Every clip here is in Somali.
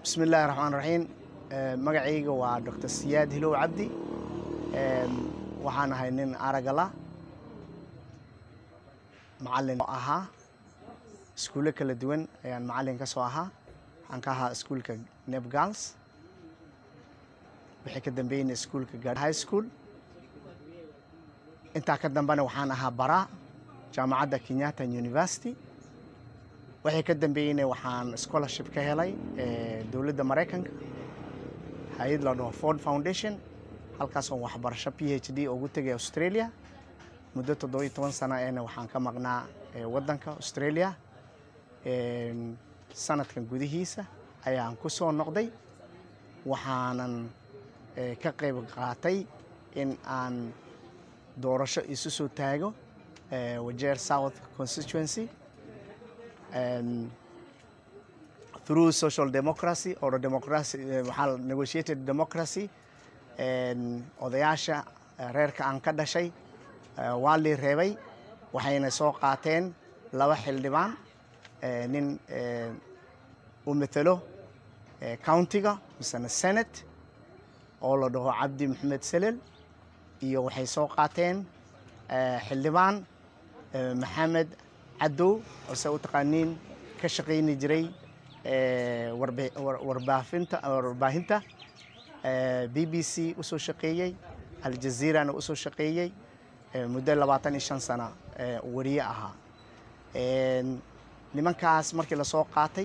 bismi illaahi raxmaan raxiim magacayga waa doctor siyaad hilow cabdi waxaan ahay nin aragala macalin oo ahaa iskuulle kala duwan ayaan macalin ka soo ahaa waxaan ka ahaa iskuulka nebgals wixii ka dambeeyeyna iskuulka gaar high school intaa ka dambena waxaan ahaa baraa jaamacadda kenyatta university wixii ka dambeeyeyna waxaan scholarship ka helay dowladda maraykanka hay-ad la dhaho ford foundation halkaasoo waxbarasho p h d ugu tegay australia muddo toddoba iyo toban sano eena waxaan ka maqnaa waddanka australia sanadkan gudihiisa ayaan ku soo noqday waxaanan ka qayb qaatay in aan doorasho isu soo taago wajeer south constituency through social democracy or democracy waxaa negotiated democracy odayaasha reerka aan ka dhashay waa lii reebay waxayna soo qaateen laba xildhibaan nin u matelo countiga misena senate oo la dhaho cabdi maxamed selel iyo waxay soo qaateen xildhibaan maxamed cadow oo se u taqaaniin ka shaqayni jiray warbaafinta warbaahinta b b c usoo shaqeeyey aljaziirana usoo shaqeeyey muddo labaatan iyo shan sano wariye ahaa nimankaas markii lasoo qaatay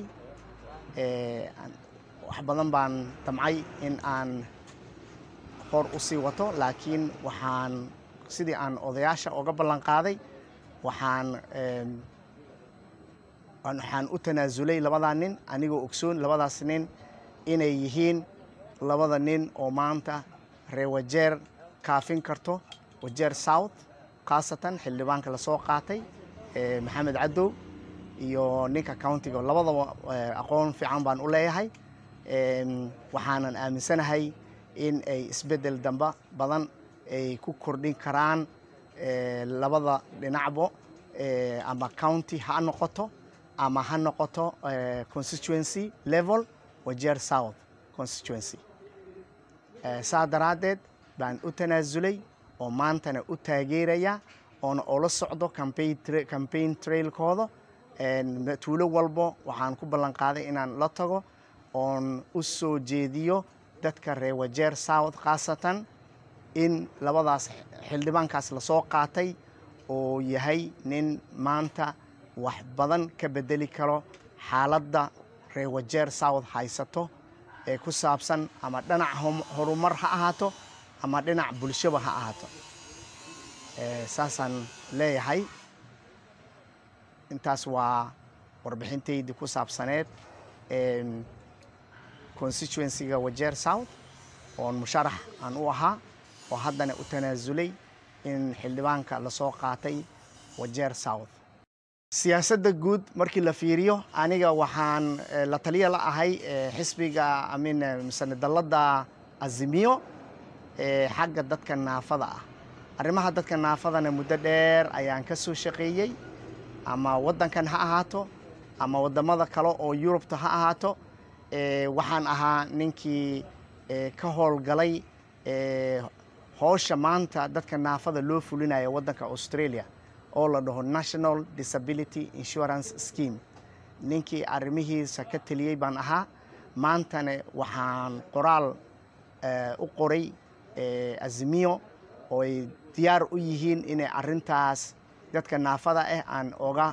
wax badan baan damcay in aan hor u sii wato laakiin waxaan sidii aan odayaasha oga ballan qaaday waxaan waxaan u tanaasulay labadaa nin anigoo ogsoon labadaas nin inay yihiin labada nin oo maanta reer wajeer kaafin karto wajeer south khaasatan xildhibaanka lasoo qaatay maxamed cadow iyo ninka countiga labadaba aqoon fiican baan u leeyahay waxaanan aaminsanahay in ay isbeddel damba badan ay ku kordhin karaan labada dhinacbo ama county ha noqoto ama ha noqoto constituency level wajeer south constituency saa daraaddeed baan u tanaasulay oo maantana u taageeraya oona ula socdo campaign trailkooda tuulo walbo waxaan ku ballan qaaday inaan la tago oon u soo jeediyo dadka reer wajeer south khaasatan in labadaas xildhibaankaas lasoo qaatay oo yahay nin maanta wax badan ka bedeli karo xaaladda reer wajeer south haysato ee ku saabsan ama dhinac horumar ha ahaato ama dhinac bulshaba ha ahaato saasaan leeyahay intaas waa warbixintaydii ku saabsaneed constituencyga wajeer south oon musharax aan u ahaa oo haddana u tanaasulay in xildhibaanka lasoo qaatay wajeer south siyaasadda guud markii la fiiriyo aniga waxaan la taliya la ahay xisbiga amin misane dalladda azimiyo xagga dadka naafada ah arrimaha dadka naafadana muddo dheer ayaan ka soo shaqeeyey ama waddankan ha ahaato ama waddamada kale oo yurubta ha ahaato waxaan ahaa ninkii ka howlgalay howsha maanta dadka naafada loo fulinaya waddanka australia oo la dhaho national disability insurance scheme ninkii arrimihiisa ka teliyey baan ahaa maantana waxaan qoraal u qoray azimiyo oo ay diyaar u yihiin inay arrintaas dadka naafada ah aan oga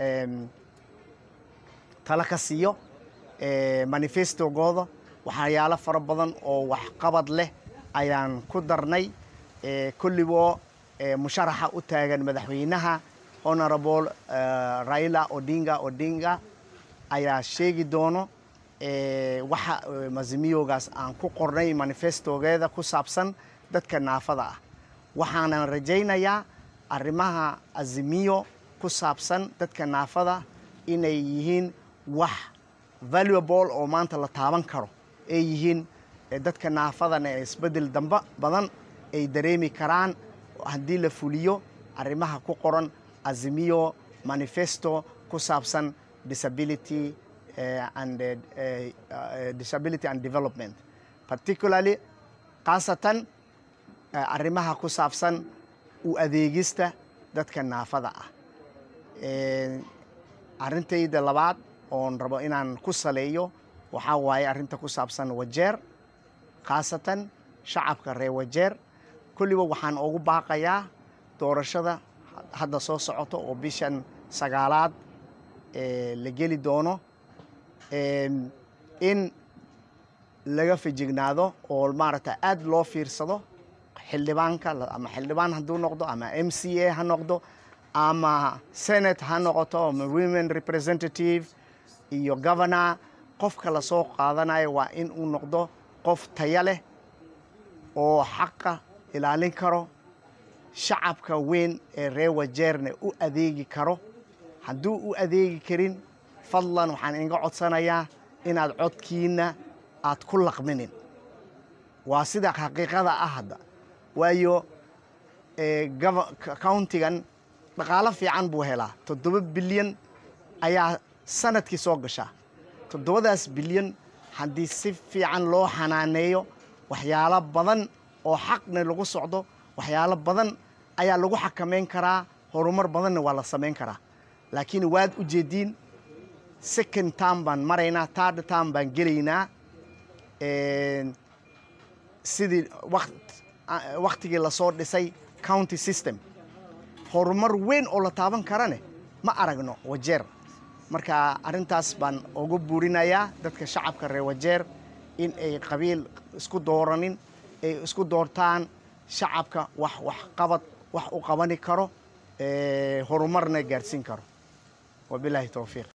tala ka siiyo manifestogooda waxyaalo fara badan oo waxqabad leh ayaan ku darnay kolliboo musharaxa u taagan madaxweynaha honorable raila odinga odinga ayaa sheegi doono waxa mazimiyogaas aan ku qornay manifestogeeda ku saabsan dadka naafada ah waxaanan rajaynayaa arrimaha azimiyo ku saabsan dadka naafada inay yihiin wax valuable oo maanta la taaban karo ay yihiin dadka naafadana ee isbeddel damba badan ay dareemi karaan haddii la fuliyo arrimaha ku qoran azimiyo manifesto ku saabsan disability and disability and development particularly khaasatan arrimaha ku saabsan u adeegista dadka naafada ah arrintayda labaad oon rabo inaan ku saleeyo waxaa waaye arrinta ku saabsan wajeer khaasatan shacabka reer wajeer kulliba waxaan ugu baaqayaa doorashada hadda soo socoto oo bishan sagaalaad la geli doono in laga fijignaado oo maaragta aad loo fiirsado xildhibaanka ama xildhibaan hadduu noqdo ama m c a ha noqdo ama senate ha noqoto ama women representative iyo governor qofka lasoo qaadanayo waa in uu noqdo qof taya leh oo xaqa ilaalin karo shacabka weyn ee reer wajeerna u adeegi karo hadduu u adeegi karin fadlan waxaan inga codsanayaa inaad codkiina aad ku laqminin waa sida xaqiiqada ah hadda waayo countigan dhaqaalo fiican buu helaa toddoba bilyan ayaa sanadkii soo gashaa toddobadaas bilyan haddii si fiican loo xanaaneeyo waxyaalo badan oo xaqna lagu socdo waxyaalo badan ayaa lagu xakamayn karaa horumar badanna waa la samayn karaa laakiin waad u jeediin second term baan maraynaa third term baan gelaynaa sidii waktigii lasoo dhisay county system horumar weyn oo la taaban karane ma aragno wajeer marka arrintaas baan ugu buurinayaa dadka shacabka reer wajeer in ay qabiil isku dooranin ay isku doortaan shacabka wax wax qabad wax u qabani karo horumarna gaadhsiin karo wabilaahi towfiiq